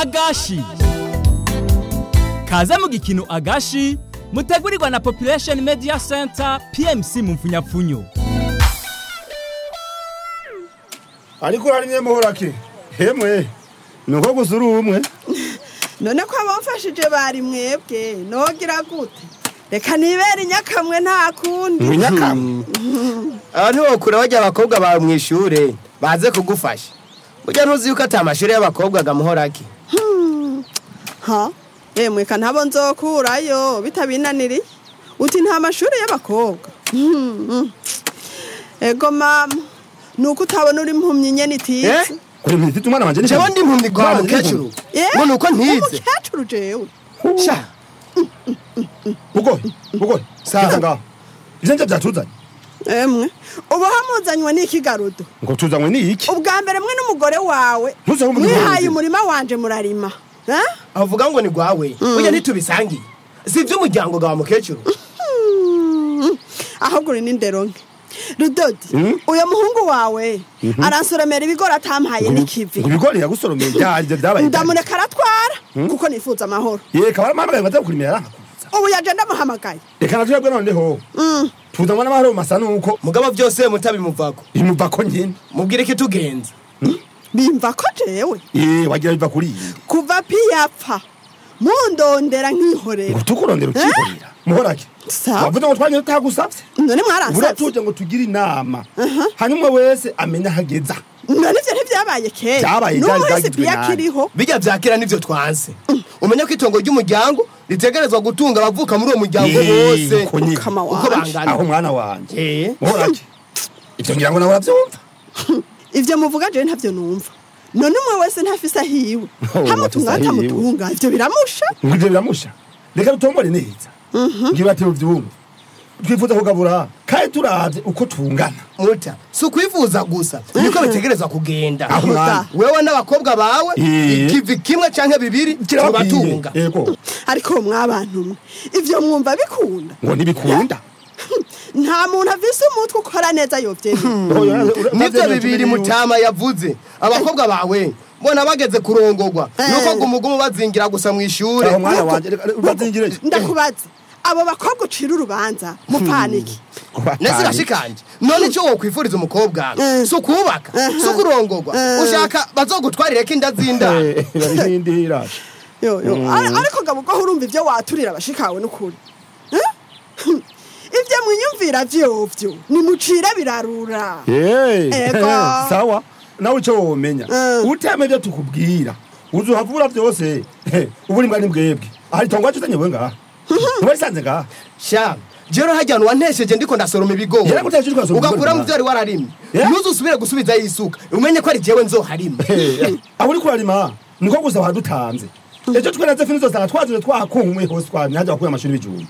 agashi kaze mu gikino agashi mutegurirwa na population media center pmc mu mfunyapfunyo ariko urarimye muhorake hemwe nuko gusa uri umwe none ko abamfashije bari mwebwe nogira gute reka nibere inyakamwe nta kundi winyakamwe aha ntiwokure bajya abakobwa bawe mu ishure baze kugufasha burya ntuzi yuko ati amashuri y'abakobwa agamuhorake ha yemwe ka ntabo nzokurayo bitabinaniriye uti nta mashuri y'abakobwa Mhm. ego mama nuko utabona uri impumyi nyene itize Eh? kuri mfite umwana wanje jewe ndi impumyi kwa mukecuru Eh? ngo nuko ntize umukecuru jewe sha bugoye bugoye Sawa. ngaho ivyo nje vyatuzanye emwe ubu hamuzanywe n'ikigarudo ngo tuzanywe ni iki ubwa mbere mwe n'umugore wawe Ntuze aho umuntu mwihaye yumvira. umurima wanje murarima Eh? avuga ngo ni gwawe burya ntitubisangiye si ivy'umuryango gawa mukecuru Mm, ahubwo uri n'indero nke rudodi Mm. uyo muhungu wawe aransoromera ibigori atampaye n'ikivi ngo ibigori yagusoromeye byari ivyo vyabaye ndamureka aratwara kuko nifuza amahoro ye kabara mama baza kurimira yarankakuza ubu yaje ndamuhamagaye reka natwebwe noneho Mm. tuzanywa n'amahoro mu masa nuko mugabo byose mutabimuvako imuva ko nyine mubwire ko itugenza bimva ko jewe ye wagira biva kuri iyi kuva piyapfa mundondera nkihorera ngo tukurondera ukikorera muhorake Sawa. wavuze ngo twanye tutagusavye none mwaransavye buratuje ngo tugire inama hanyuma wese amenya hageza none ivyo ntivyabaye kera Vyabaye, n'ubu vyari wese vyagizwe piya nabi. kiriho bijya vyakira nivyo twanse umenya ko itongo ry'umuryango ritegerezwa gutunga abavuka muri uwo muryango Ye, bose uko nyine. Kama uko wanje. bangana aho mwana wanje Eh. muhorake ivyo ngira ngo nawe uravyumva ivyo muvuga jewe ntavyo numva none umwe wese ntafise ahiwe Oh, hamutunga wafise ahiwe. hatamutunga ivyo biramusha ngo ivyo biramusha reka dutombore neza ngira ati uvyumva twifuza kugabura kandi turavye uko tungana muta si ukwifuza gusa niko bitegerezwa kugenda Aho mwana. wewe n'abakobwa bawe Eh. ikivi kimwe canke bibiri kirabakwiye tubatunga yego ariko mwabantu mwe ivyo mwumva bikunda ngo ntibikunda nta muntu avise umutwe ukora neza yovyemera nivyo bibiri mutama yavuze abakobwa bawe mbona bageze kurongorwa Eh. nuko gumugumu bazingira gusa mu ishure aho mwana wanje reka urazingireyo ndakubaza abo bakobwa ucira urubanza mupaniki nese gashikanje none ico wokwifuriza umukobwa Eh. si ukubaka si ukurongorwa ushaka bazogutwarireko inda z'indaro n'indi iraje yo yo Ar- ariko gabo ko urumva ivyo waturira abashikawe n'ukuri Eh? ivyo mwiyumvira vyovyo nimucire birarura Ego. sawa nawe icyo womenya Mm. uteme ibyo tukubwira uzuhavura byose ubu ni mbwa ni mbwebwe aha itongo wacu uzanye we ngaha ntiwarisanze ngaha sha jero hajya wantesheje ndiko ndasoroma ibigori Yaragutesheje uriko urasoroma ugakura mu ibigori vyo wari wararimye Yeah. ntuzusubire gusubizayo isuka umenye ko ari jewe nzoharima aho uri kurarima niko gusa wadutanze ejo twenaze fini zose twaziwe twakumwe hose twamye hajya bakuye amashuri y'ibijumba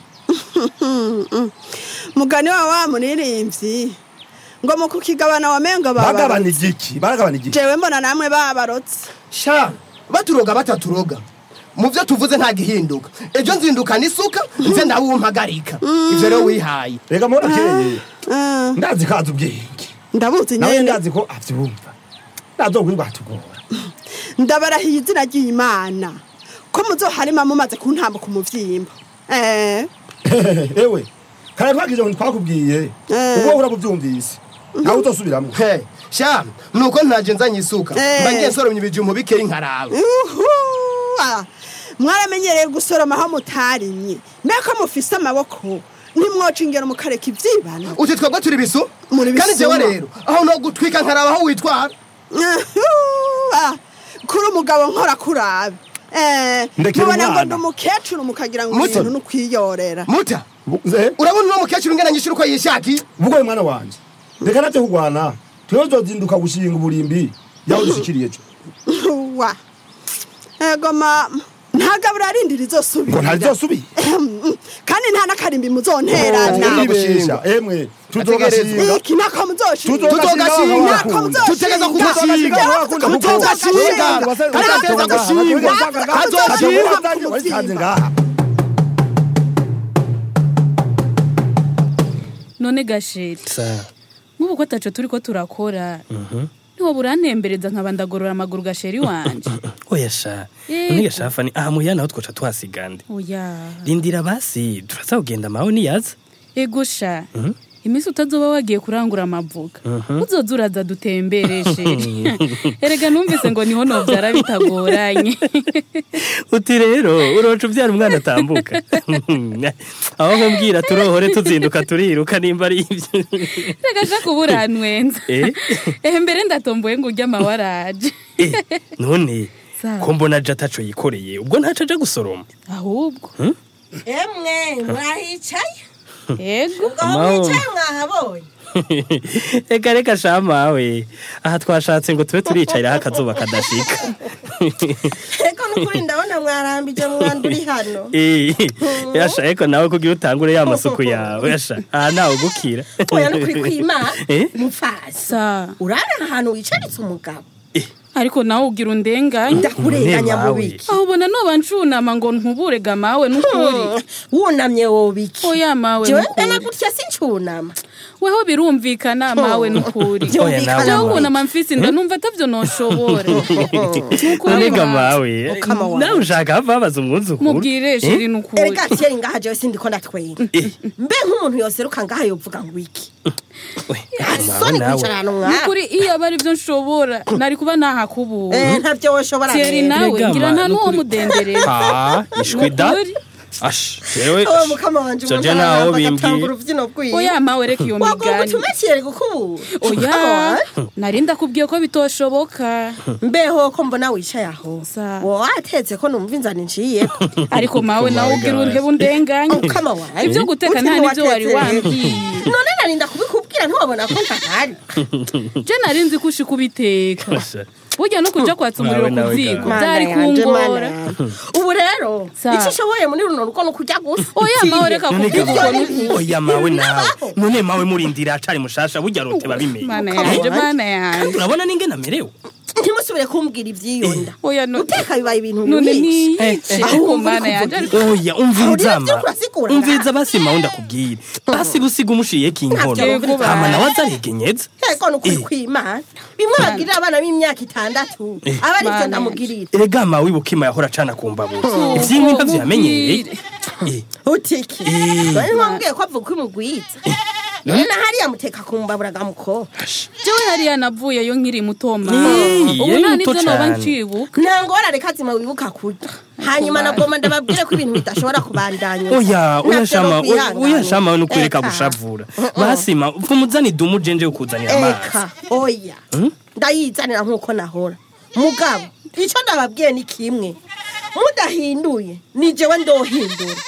mugani wa wa muririmvyi ngo mu kukigabana wamenga bagabana babarotse igiki baragabana igiki jewe mbona namwe babarotse sha baturoga bataturoga mu vyo tuvuze nta gihinduka ejo nzindukana isuka nze ndawumpagarika ivyo rero wihaye reka muhora kereye Ah, ndazi ko azi ubwenge ndabuzi nawe nyene ndazi ko avyumva ntazokuri rwatugora ndabarahiye izina ry'imana ko muzoharima mumaze kuntambuka umuvyimba eh ewe kare twagije ngo twakubwiye Eh. ubwo uhora buvyumvise nawe uzosubiramwo he sha nuko ntaje nzanye isuka Eh. mba ngiye nsoromye ibijumbu bikeyi nkaraba Uhu, ah, mwaramenyereye gusoroma aho mutarimye mbeko mufise amaboko ntimwoca ingero mukareka ivyibano uti twebwe turi bisu Muri kandi bisuma. jewe rero aho no gutwika nkaraba aho witwara Uhu, ah, kuri umugabo nkora kurabe Eh, Ndekera mubona ngo umwana. ndi umukecuru mukagira ngo Muto. ibintu n'ukwiyorera muta Eh, urabona uno mukecuru ngena nyishura uko yishakiye ubwo mwana wanje reka navyo kugwana twewe tuzozinduka gushinga uburimbi yaho dushikiriye ejo wa ego mama ntagabura arindira ngo izosubira ntazosubire kandi nta n'akarimbi muzonterana Tugomba uribesha gushinga. emwe tuzogashinga iki nako muzoshinga Tuzogashinga. Nako muzoshinga. Tutegeza kugashinga. Tuzogashinga. Tuzogashinga. Tuzogashinga. waritanze ngaha none gasheri nk'ubu ko ataco turiko turakora ntiwoba urantembereza nkaba ndagorora amaguru gasheri wanje oya sha Yego. none gashafa ni aha muhira naho twoca tuhasigande oya rindira basi turaza kugenda mawe niyaza ego sha iminsi utazoba wagiye kurangura amavuga uzoza uraza dutembereshe erega numvise ngo niho novyara bitagoranye uti rero uroca ubyara umwana atambuka aho nkubwira turohore tuzinduka turiruka nimba ari ibyo reka sha kubura ntwenza Eh? ehe mbere ndatomboye ngo urye amawaraje Eh, none Sawa. ko mbona aje ataco yikoreye ubwo ntaco aja gusoroma ahubwo emwe mwahicaye ego aho Amahoro. mwicaye mwahabonye reka reka shamawe aha twashatse ngo tube turicariraho akazuba kadashika eko nukuri ndabona mwarambije mwanda uri hano Eh, yasha ariko nawe kugira utangure ya masuku yawe yasha aha ntawe ugukira oya nukuri kwima Eh? mufasi sa urara ahantu wicaritse umugabo ariko nawe ugira undenganye ndakurenganya mu Ntebe biki aho ubona noba ncunama ngo ntuburega mawe n'ukuri wunamye wobiki oya mawe jewe n'ukuri ndana gutya sincunama weho birumvikana mawe n'ukuri Oya, nawe jewe mawe. ukunama mfise inda numva atavyo noshobora Nonega mawe Ukama wawe. nawe ushaka hava babaza umwuzukuru mubwire sheri n'ukuri erega kera ngaha jewe sindiko ndatwenga mbe nk'umuntu yoseruka ngaha yovuga ngo iki We, soni nawe kwicara ahantu mwaha n'ukuri iyo aba ari byo nshobora nari kuba nahakubura Eh, ntavyo woshobora Thierry rero. nawe Erega ngira ma, nta n'uwo n'ukuri. mudendereza ha ishwi da N'ukuri. ash jewe Oh, mukama wanje Jojo umuntu naho araramba agatanga bimbwiye uruvyino rwiwe oya mawe reka iyo wagomba migani utumekere gukubura oya Mukama wanje. nari ndakubwiye ko bitoshoboka mbeho ko mbona wicaye aho Sa. wowe watetse ko numva inzara inciyeko ariko mawe nawe ugira urebe undenganye Mukama wanje. ibyo guteka Uti nta n'ibyo wari ntiwatetse. wambwiye none narinda kubikubwira ntiwabona ko ntahari je nari nzi ko ushika ubiteka Asha. burya no kuja kwatsa umuriro Nawe, ku nawe, ziko Mana byari Mana yanje, kungora Mana yanje. ubu rero Sa. icyo ushoboye muri runo rugo ni ukujya gusa oya mawe reka none kuvuga ga uko Ibyo ni- oya mawe nawe none mawe murindira acari mushasha burya rote babimenye mana Mukama yanje wanje. mana yanje urabona ninge namerewe ntimusubire kumbwira iby'iyo nda oya no- guteka bibaye ibintu none bibi niyice Eh, eh, ariko ahubwo mana uri yanje kuvuga ariko oya umviriza Aho rero ma urasigura umviriza basi mawe ndakubwira basi busiga umushiyeko inkono Ntavyo hama bibaye. nawe azaregenyeza eko ni ukuri Eh. kw'imana bimwe bagirira abana b'imyaka itandatu aba ari byo Mana ndamugirira erega mawe ibukima yahora acana ku mbabura ivy'inkwi ntavyo yamenyereye Eh, utiki Eh. none ntiwambwiye ko avuga ko imugwiza none na hariya muteka ku mbabura gamuko jewe hariya navuyeyo nkiri muto ma Ni, ubu yari nta muto n'ivyo noba cane. ncibuka nta ngorane kazima wibuka kurya hanyuma nagomba ndababwire ko ibintu bidashobora kubandanya oya oya Ntavyo shama nokwihangana. oya shama we nukwereka Eka. gushavura basima vumuzani dumu jenje ukuzanira amazi eka oya ndayizanira nk'uko nahora mugabo icyo ndababwiye ni kimwe mudahinduye ni jewe ndohindura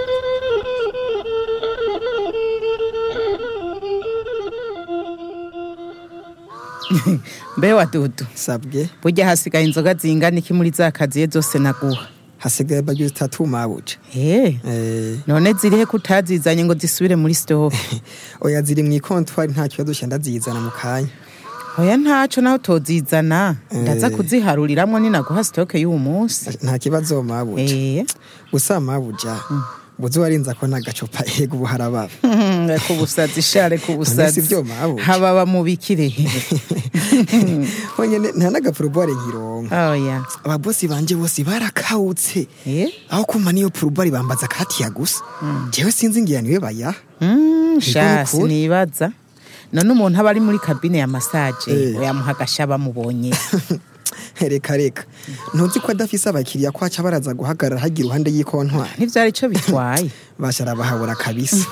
mbe wa dudu sabwe burya hasigaye inzoga zingana iki muri za kaziye zose naguha hasigaye bagire zitatu mabuja Eh, Eh, none zirihe ko utazizanye ngo zisubire muri sitoke oya ziri mu ikontwari nta kibazo cya ndazizana mu kanya oya ntaco nawe utozizana ndaza Eh. kuzihariramwo ninaguha sitoke y'uwo munsi nta kibazo mabuja Eh, gusa mabuja buzi warinza ko n'agacupa ego ubu harababa reka ubusazi sha reka None ubusazi si byo mabuja hababa mu bikire honyine nta n'agapurubare nkironka oya ababosi banje bose barakawutse Eh? aho kuma niyo purubare bambaza katiya gusa jewe sinzi ngira niwe bayaha Mm, sha Niko nukuri. sinibaza none umuntu aba ari muri kabine ya masaje Eh. oyamuha agasha bamubonye reka reka ntuzi ko adafise abakiriya ko aca baraza guhagarara hagira iruhande y'ikontwari ntivyari ico bitwaye bashara bahabura kabisa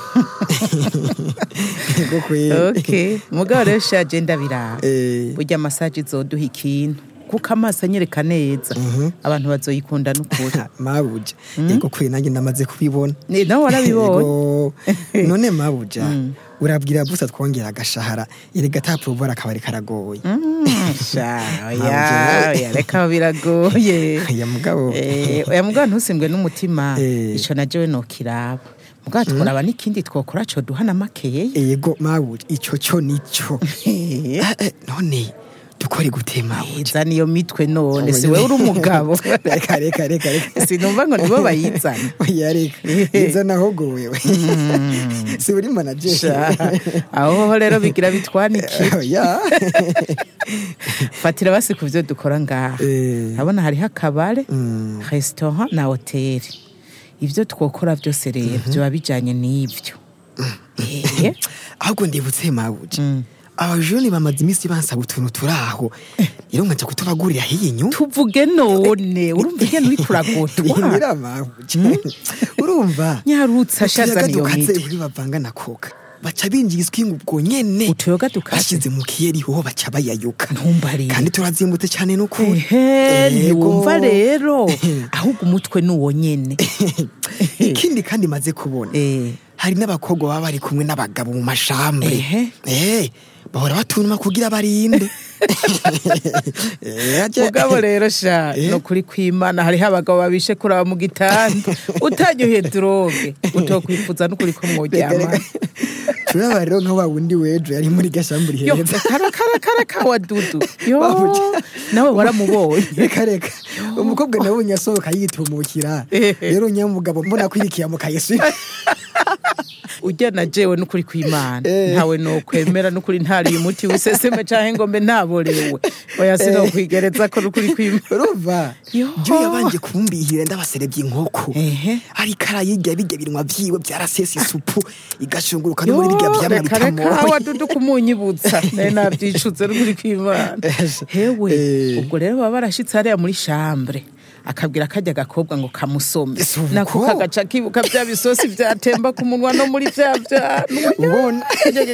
ego kweli okay mugabo rero shaje ndabiraba Eh, burya masaje izoduha ikintu kuko amaso anyereka neza abantu bazoyikunda n'ukuri mabuja ego kweli nanjye ndamaze kubibona Ni- nawe warabibonye Ego. none mabuja urabwira busa twongera agashahara erega ata purubare akabari karagoye Mm, sha Ntabwo oya nawe. oya reka biragoye ya mugabo Eh, oya mugabo ntusimbwe n'umutima Eh. ico na jewe nokiraba mugabo tworaba n'ikindi twokora coduha na makeye ego mabuja ico cyo nico Eh. Eh, eh, none dukore gute mabuja izana iyo mitwe none si wewe uri umugabo reka reka reka reka sinumva ngo nibo bayizana oya reka izana ahubwo wewe si uri manager Sha, aho hoho rero bigira bitwanikira oya fatira basi ku byo dukora ngaha Eh. urabona hariho akabare restaurant na hoteli ibyo twokora byose rero biba bijyanye n'ibyo Eh, ahubwo ndibutse mabuja abajoni bamaze iminsi bansaba utuntu turi aho rero nkaja kutubagurira hiyi nyuma tuvuge none urumva igenda uri kuragotwa bihindira mabuja urumva nyarutsa shazana iyo dukaze mitwe uri bavanga na koka baca binjiza iswingu ubwo nyene utuyoga dukaze bashize mu kiyeri hoho baca bayayuka ntumbarire kandi turazimbutse cyane n'ukuri ehe Yego. ntiwumva rero ahubwo umutwe ni uwo nyene ikindi kandi maze kubona Eh. hari n'abakobwa baba bari kumwe n'abagabo mu mashambre Ehe. eh bahora batunuma kugira barinde Eh, aje- mugabo rero sha Eh? no kuri kwimana hariho abagabo babishe kuraba mu gitanda utanyoheye droge utokwifuza n'ukuri ko mworyama turaba rero nka wa wundi wejo yari muri gashamburi yo heza kara kara kara kawa dudu yo Babuja. nawe waramubonye reka reka umukobwa nabonye asohoka yitumukira Ehe. rero nyamugabo mbona kwirikiye mu kayesu ujya na jewe n'ukuri kwimana Eh. ntawe nokwemera n'ukuri ntariye umuti wiseseme canke ngo mbe naborewe oya sinokwigereza ko n'ukuri kwimana urumva Yo. jo yabanje kumbihira ndabaserebye inkoko Ehe. ariko arayirya birya binwa vyiwe vyarasesa isupu igashunguruka no muri birya vyamwa reka reka bitamoye wadudu kumunyibutsa naye navyicutse n'ukuri kwimana hewe Eh. ubwo rero baba barashitse hariya muri chambre akabwira kajya gakobwa ngo kamusome Si uko. nako kagaca kibuka vya bisosi vyatemba ku munwa no muri vya vyanwa ubona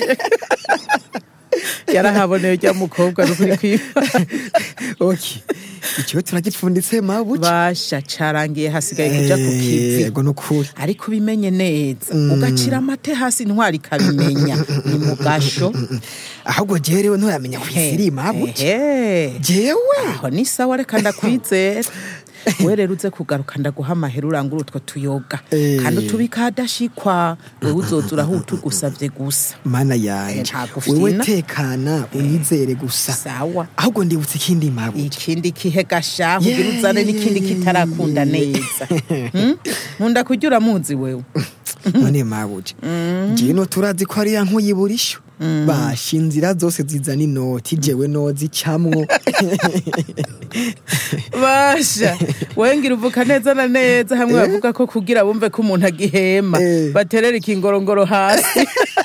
yarahaboneye rya mukobwa n'ukuri kwimana okay ikiwe turagipfunditse mabuja basha carangiye hasigaye kuja ku kivi yego nukuri ariko ubimenye neza ugacira amate hasi ntwari ikabimenya ni mu gasho ahubwo jewe rero nturamenya kwisiri mabuja Ehe. jewe aho ni sawa reka ndakwizera we rero uze kugaruka ndaguha amahera urangura utwo tuyoga Eh. kandi utubika hadashikwa wewe uzoza uraho utugusavye gusa mana yanje ntagufina. wewe tekana unyizere gusa sawa ahubwo ndibutse ikindi mabuja ikindi kihe gashahu Yeah, ugira uzane yeah, n'ikindi yeah, kitarakunda yeah. neza Hmm? nkunda kurya uramuzi wewe none mabuja jewe no turazi ko ariya nkuyiburisho basha inzira zose zizana inoti jewe nozicamwo basha wengira uvuka neza na neza hamwe bavuga ko kugira bumve ko umuntu agihema Eh. baterera ikingorongoro hasi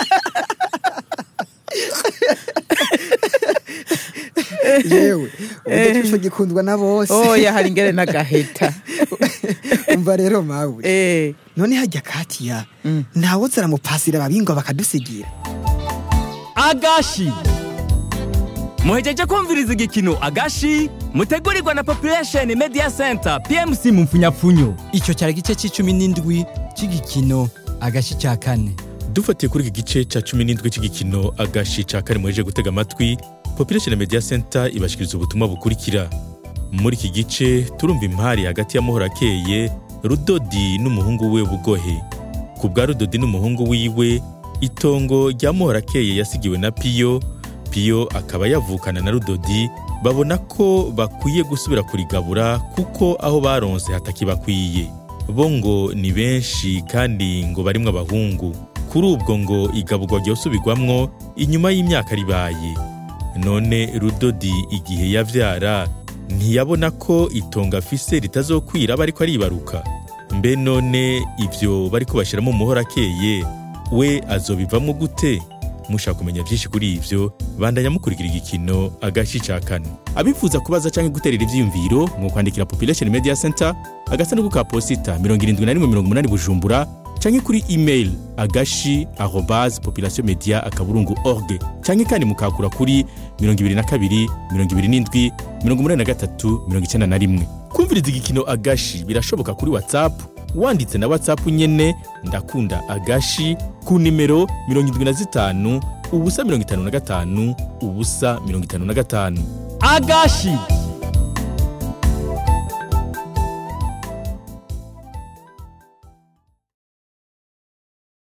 yewe udacisho gikundwa na bose oya hari ingere n'agaheta umva rero mabuja Eh, none hajya katiya ntawe zaramupasira ababingwa bakadusigira agashi muhejeje kumviriza igikino agashi mutegurirwa na population media center pmc mu mfunyapfunyo icyo cyari igice cy'icumi n'indwi cy'igikino agashi cya kane dufatiye kuri iki gice cya cumi n'indwi cy'igikino agashi ca kane muheje gutega amatwi population media center ibashikiriza ubutumwa bukurikira muri iki gice turumva impari hagati ya muhora akeye rudodi n'umuhungu we bugohe ku bwa rudodi n'umuhungu wiwe itongo rya muhora akeye yasigiwe na piyo piyo akaba yavukana na rudodi babona ko bakwiye gusubira kurigabura kuko aho baronse hatakibakwiye bo ngo ni benshi kandi ngo barimwo abahungu kuri ubwo ngo igaburwa ryosubirwamwo inyuma y'imyaka ribaye none rudodi igihe yavyara ntiyabona ko itongo afise ritazokwira aba ariko aribaruka mbe none ivyo bariko bashiramo umuhora akeye we azobivamwo gute mushaka kumenya byinshi kuri ivyo bandanya mukurikira igikino agashi ca kane abifuza kubaza canke guterera ivyiyumviro mu kwandikira population media center agasanduku ka posita 7180 bujumbura canke kuri email agashi arobase population media akaburungu org canke kandi mukakura kuri 22 27 83 91 kumviriza igikino agashi birashoboka kuri whatsapp wanditse na whatsapp nyene ndakunda agashi ku nimero 75 ubusa 55 ubusa 55 agashi